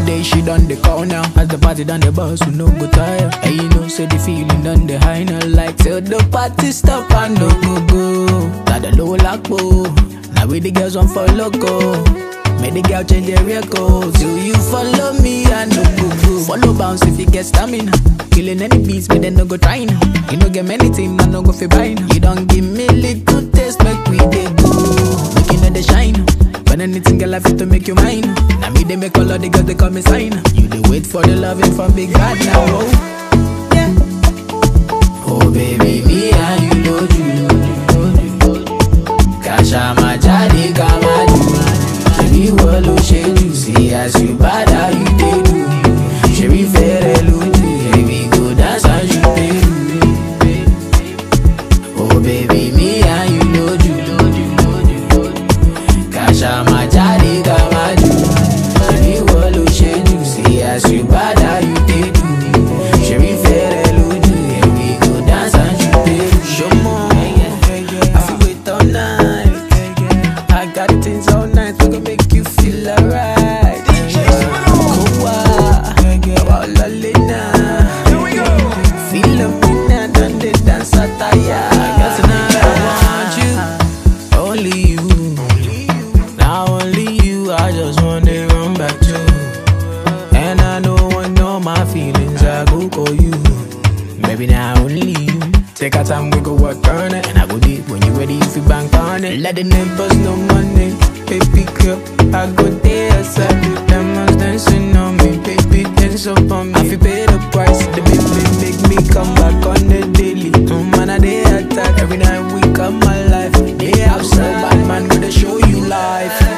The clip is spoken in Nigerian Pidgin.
day she done the call now. As the party done the bus, we no go tire. And you know, say the feeling done the high now. Like till the party stop and no go go. Got the low lock Now we the girls on for loco. Make the girl change their record. So you follow me and no go go. Follow bounce if you get stamina. Killing any beats, but then no go try now. You no get many things, I no go fi buy now. You don't give me little taste, make we dey go. Make you know the shine. When anything girl I fit to make you mine. Now me they make all of the girls they call me sign. You they wait for the loving from big bad now. Oh. Yeah. Oh baby, me and you know you. Kasha majadi kama you. Shebi wo lo ṣe jù sí as you bad how you dey do. Shebi fẹ́rẹ̀ lójú, baby go dance as you dey do. Oh baby, me and you know you. Kasha majadi kama you. Shebi wo lo ṣe jù sí as you bad how you dey do. Shebi fẹ́rẹ̀ lójú, baby go dance as you dey do. Ṣọmọ, I fit wait all night. I got things all night, we gon' make you feel alright. Kowa, wa lalena. Feel up in and done the dance attire. Cause tonight I want you, only you. Now only you, I just wanna run back to. And I know I know my feelings, I go call you. Maybe now only you. Take our time, we go work on it. And I go deep when you ready, if you bank on it. Let the neighbors know money. Baby girl, I go there, outside the diamonds dancing on me. Baby, dance up on me. I feel pay the price. The baby make me come back on the daily. No man, I they attack. Every night we come my life. They outside, bad man, gonna show you life.